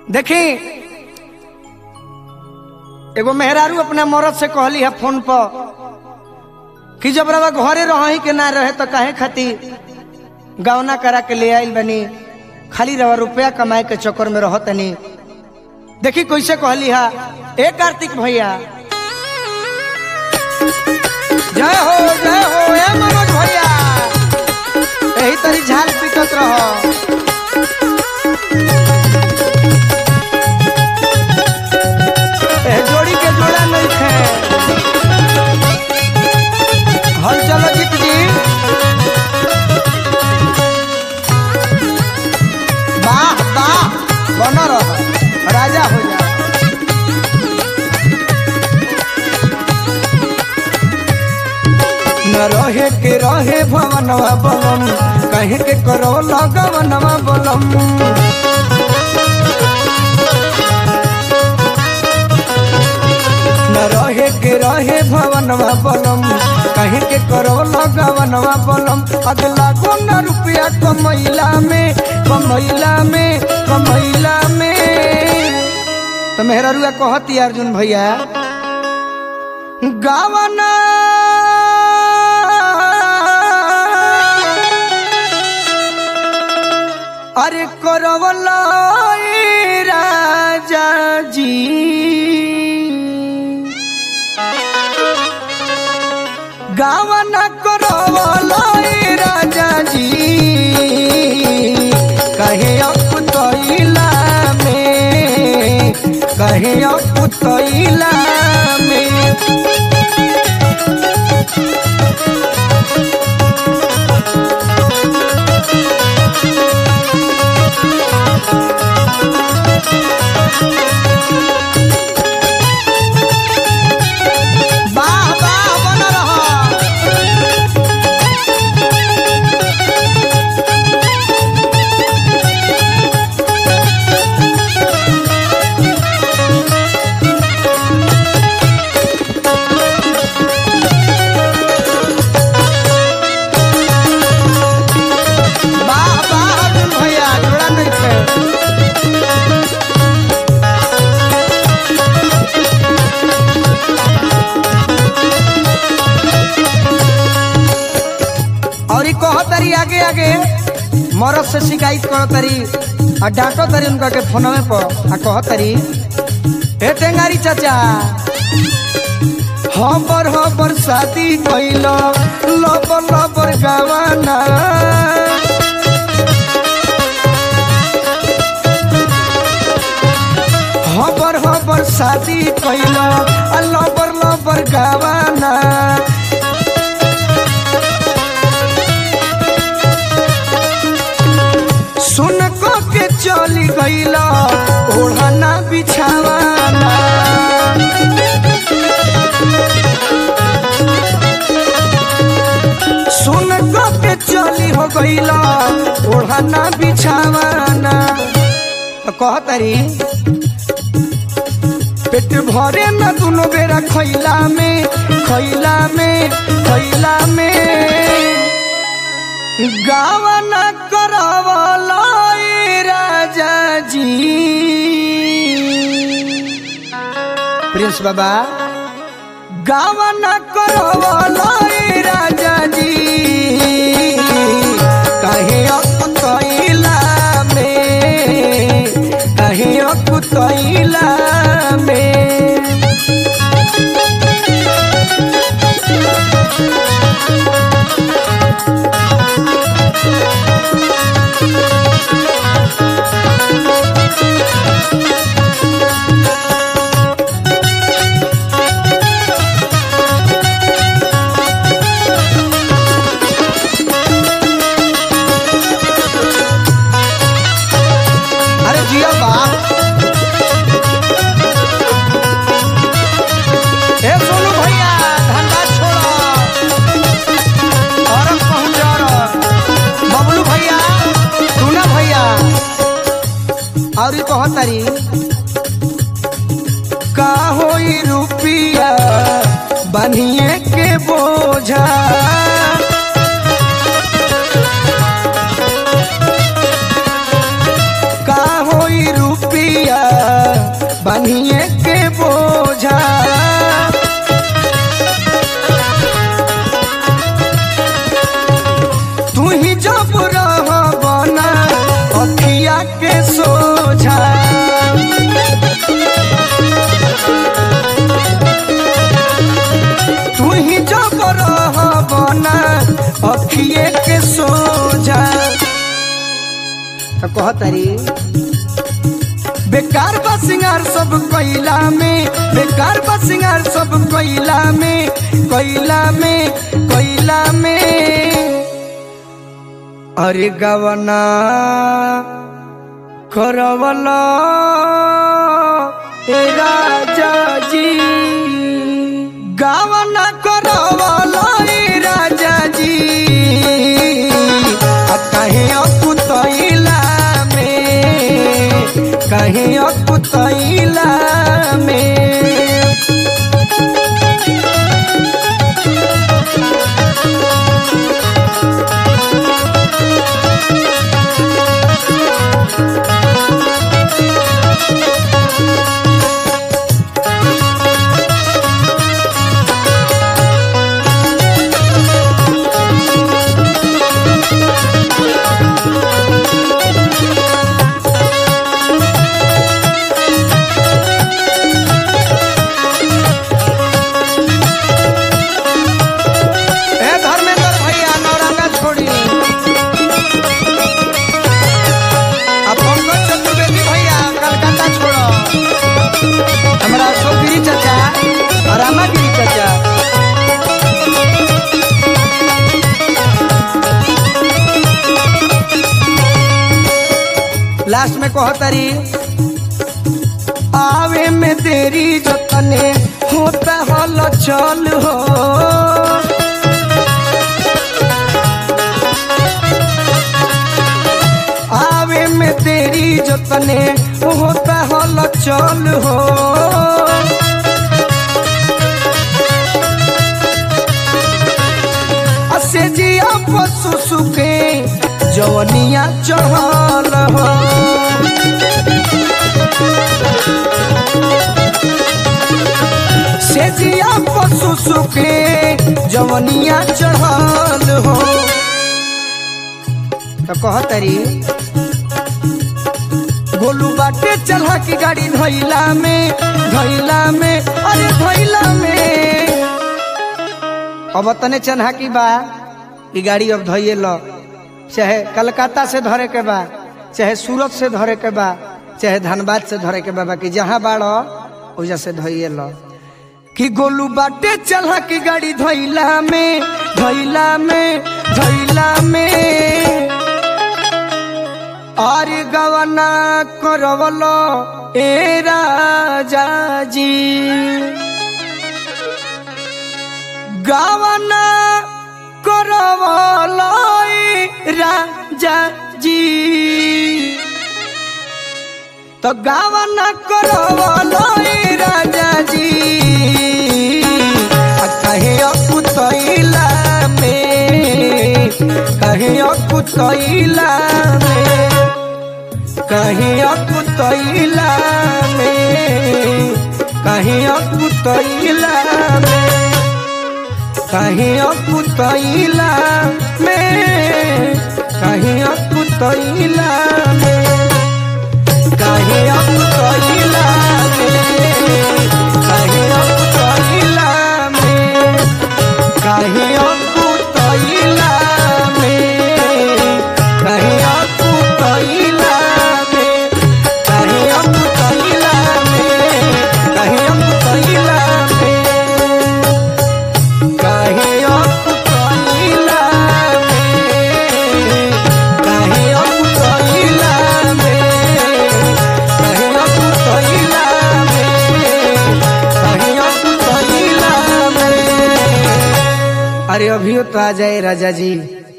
देखी एगो मेहरारू अपने मरद से कहली है फोन पर कि जब रवा घरे रही के ना रहे तो काहे खातिर गवना करा के ले आइल बनी खाली रवा रुपया कमाए के चक्कर में रह तनी देखी कैसे कहली है ए कार्तिक भैया जय हो जय हो ए मनोज भैया यही तरी झाल पीटत रहो ए जोड़ी के जोड़ा नहीं थे हल चलो जीत जी वाह वाह बना रहो राजा हो जा न रहे के रहे भवनवा बलम कहे के करो लगवनवा बलम न रहे के रहे भवनवा बलम कहे के करो लगवनवा बलम अगला को न रुपया कमैला में कमैला में कमैला में तो मेहरा रुआ कहती अर्जुन भैया गावना अरे करवला ए राजा जी गावना करवला ए राजा जी कहे अप तैला में कहे अप तैला में वाह वाह बन रहा वाह वाह अर्जुन भैया जोड़ा नहीं थे और ई कहो तरी आगे आगे मरद से शिकायत करो तरी आ डांटो तरी उनका के फोनवे पर आ कहो तरी हे टेंगारी चाचा हबर हबर शादी कैल लबर लबर गवाना हबर हबर शादी कैल आ लबर लबर गवाना सुन को के चली गईला ओढ़ना बिछावाना सुन को के चली हो गईला ओढ़ना बिछावाना तो कहतरी पेट भरे न दुनो बेरा खैला में खैला में खैला में गावन करवला ए राजा जी प्रिंस बाबा गावन करवला ए राजा जी कहे अकुतैला में कहे अकुतैला में अरे जिया बाप ए सोनू भैया धंधा छोड़ो और पहुंच जा बबलू भैया टूना भैया और ई कहत तारी का होई रुपिया बनिए के बोझा का होई रुपिया बनिए के बोझा तू ही जब रह बना अखिया के सोझा तू ही जब रह बना अखिए के सोझा तो कहतरी बेकार बा सिंगार सब कोयला में बेकार बा सिंगार सब कोयला में कोयला में कोयला में अरे गवना करवला ए राजा जी गवना करवला ए राजा जी आ कहे अकुतैला में कहे अकुतैला में ए धर्मेंद्र भैया नौरंगा छोड़ी अब पंकज चतुर्वेदी भैया कलकत्ता छोड़ो हमारा अशोक गिरी चाचा और रामा गिरी चाचा लास्ट में कहो तारी आवे में देरी जतने होता हल चल हो आवे में तेरी जतने होता हल चल हो असे जिया पशु सुखे जवनिया चहल हो से जिया पशु सुखे जवनिया चढ़ल हो तो कहतरी गोलू बाटे चढ़ा की गाड़ी धैला में धैला में अरे धैला में अब तने चन्हा की बा ई गाड़ी अब धैये लो चाहे कलकत्ता से धरे के बा चाहे सूरत से धरे के बा चाहे धनबाद से धरे के बा बाकी जहाँ बाड़ो ओजा से धैये लो कि गोलू बाटे चढ़ा की गाड़ी धैला में धैला में धैला में अरे गवना करवलो ए राजा जी गवना करवलो ए राजा जी तो गवना करवलो ए राजा जी आ कहे अकुतैला में कहे अकुतैला में कहीं अकुतैला में कहीं अकुतैला में कहीं अकुतैला में कहीं अकुतैला में कहीं अकुतैला में कहीं अकुतैला में कहीं अकुतैला में कहीं अकुतैला में कहीं अकुतैला में कहीं अकुतैला में कहीं अकुतैला में कहीं अकुतैला में कहीं अकुतैला में कहीं अकुतैला में अरे अभियो तो आ जाए राजा जी